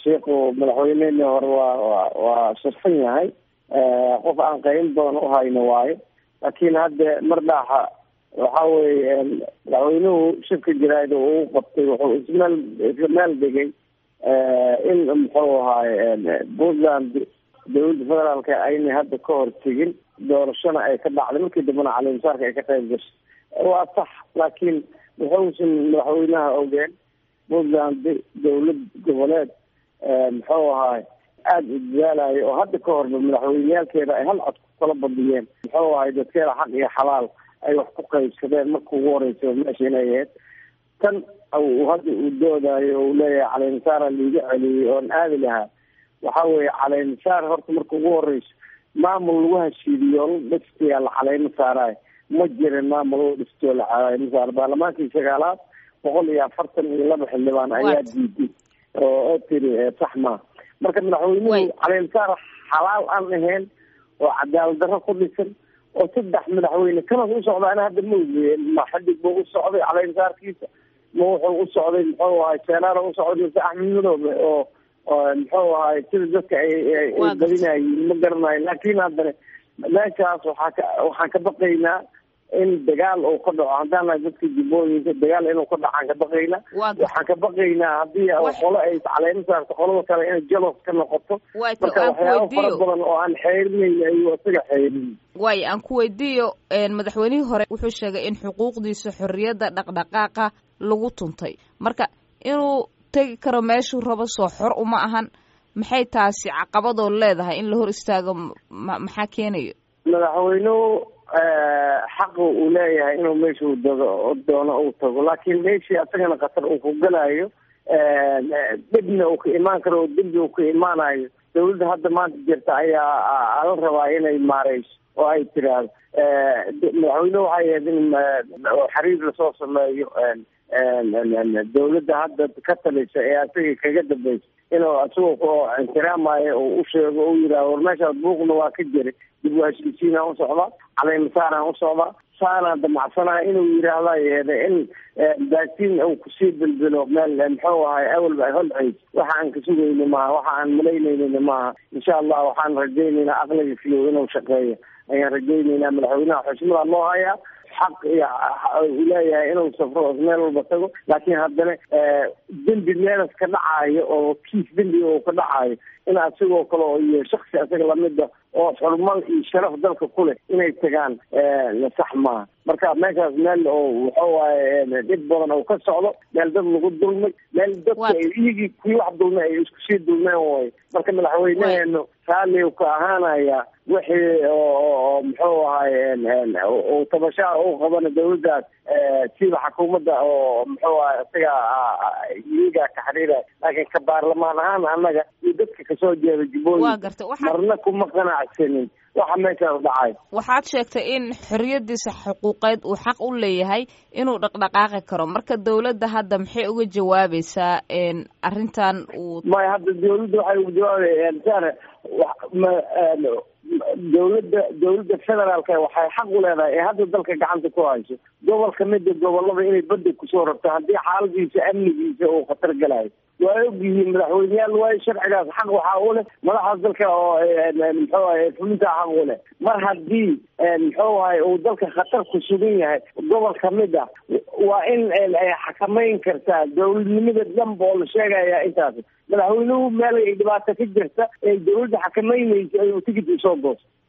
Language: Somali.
sheikhu madaxweyneheni hore waa wa waa sharfan yahay qof aan qayn badan uhayno waayo laakiin hadda mar dhaaxa waxa weye madaxweynuhu shirka jaraa'id uu qabtay wuxuu ismeel isla meel dhigay in muxuu ahaaye puntland dawladda federaalka aynay hadda ka hor tegin doorashona ay ka dhacday markii dambena calimusaarka ay ka qayb gashay waa sax laakiin wuxuusan madaxweynaha ogeen puntland dawlad goboleed muxuu ahaaye aada u dadaalayo oo hadda ka horba madaxweyneyaalkeeda ay hal cod ku kala badiyeen muxuu ahay dadkeeda xaq iyo xalaal ay wax ku qaybsadeen marka ugu horeysa meesha inay ahayd tan hadda uu doodayo oo uu leeyahay caleynsaara liiga celiyey oon aadi lahaa waxa weeye caleynsaar horta marka ugu horeyso maamul lagu hashiidiyo la dhistayaa la caleymo saarayo ma jirin maamul u dhistoo la caleymo saaro baarlamaankii sagaalaad boqol iyo afartan iyo laba xildhibaan ayaa diiday oo oo tiri sax maa marka madaxweynuhu caleynsaar xalaal aan ahayn oo cadaalad darro ku dhisan oo saddex madaxweyne kanas u socdaana hadda ma ogeyen ma xadig buu u socday caleynsaarkiisa ma wuxuu u socday muxuu ahay seelaara u socday mise axmed madoobe oo muxuu ahay sida dadka ay badinayiin ma garanayo laakiin haddana meeshaas waxaa ka waxaan ka baqaynaa in dagaal uu ka dhaco haddaan nahay dadka jubbooyinka dagaal inuu ka dhaco aan ka baqaynaa waxaan ka baqaynaa haddii qolo ay caleymo saarto qolada kale inay jalos ka noqoto marka waxyaaba fara badan oo aan xeerinayn ayuu isaga xeerin waayo aan ku weydiiyo madaxweynihii hore wuxuu sheegay in xuquuqdiisa xorriyadda dhaqdhaqaaqa lagu tuntay marka inuu tegi karo meeshuu rabo soo xor uma ahan maxay taasi caqabadoo leedahay in la hor istaago maxaa keenayo madaxweynuhu xaqa uu leeyahay inuu meeshuu dago doono uu tago laakiin meeshii asagana khatar uu ku galayo dhibna uu ka imaan karo oo dembi uu ka imaanayo dawladda hadda maanta jirta ayaa la rabaa inay maareyso oo ay tiraahdo madaxweynuhu waxay ahayd in xiriir lasoo sameeyo dawladda hadda ka talisa ee asaga kaga dambeysa inuu isagoo oo ixtiraamayo oo u sheego u yidhahdo war meeshaas buuqna waa ka jiray dib u heshiisiinaan u socdaa caleymasaaraan u socdaa saanaan damacsanaya inuu yidhaahda yeeda in baatiin uu kusii bilbilo meel muxuu ahay awalba ay holceys waxa aan ka sugayna maaha waxa aan malaynayna maaha insha allah waxaan rajaynaynaa aqliga fiyow inuu shaqeeyo ayaan rajaynaynaa madaxweynaha xushmada loo hayaa xaq iyo uu leeyahay inuu safro meel walba tago laakiin haddana dembi meelas ka dhacayo oo kiis dembi oo ka dhacayo in asigoo kale oo iyo shaksi asaga lamida oo xurmal iyo sharaf dalka ku leh inay tagaan sax maaha marka meeshaas meel oo wuxuu waaye dhib badan oo ka socdo meel dad lagu dulmay meel dadka iyagii kuwii wax dulmay ay isku sii dulmeen way marka madaxweyneheenu raalli ka ahaanaya wixii oo muxuu ahay uu tabashaa u qabana dawladdaas sida xukuumadda oo muxuu ahay isaga iyaga ka xiriiraya laakiin ka baarlamaan ahaan annaga iyo dadka kasoo jeeda jubbooyinka marna kuma qanacsanin waxa meeshaas dhacay waxaad sheegtay in xorriyadiisa xuquuqeed uu xaq u leeyahay inuu dhaqdhaqaaqi karo marka dawladda hadda maxay uga jawaabaysaa arrintan uu maya hadda dawladda waxay uga jawaabaya dawladda dawladda federaalka waxay xaq u leedahay ee hadda dalka gacanta ku hayso gobol kamida gobolada inay badda kusoo rabto haddii xaaladiisa amnigiisa uu khatar galayo waa ogyihiin madaxweyneyaal waayo sharcigaas xaq waxaa u leh madaxaas dalka oo muxuu ahay fulintaa xaq u leh mar haddii muxuu ahay uu dalka khatar ku sugan yahay gobol kamid ah waa in ay xakamayn kartaa dawladnimada dhanba oo la sheegaya intaas madaxweynuhu meel ay dhibaato ka jirta ee dawladda xakamaynaysa ayuu tigid usoo goosto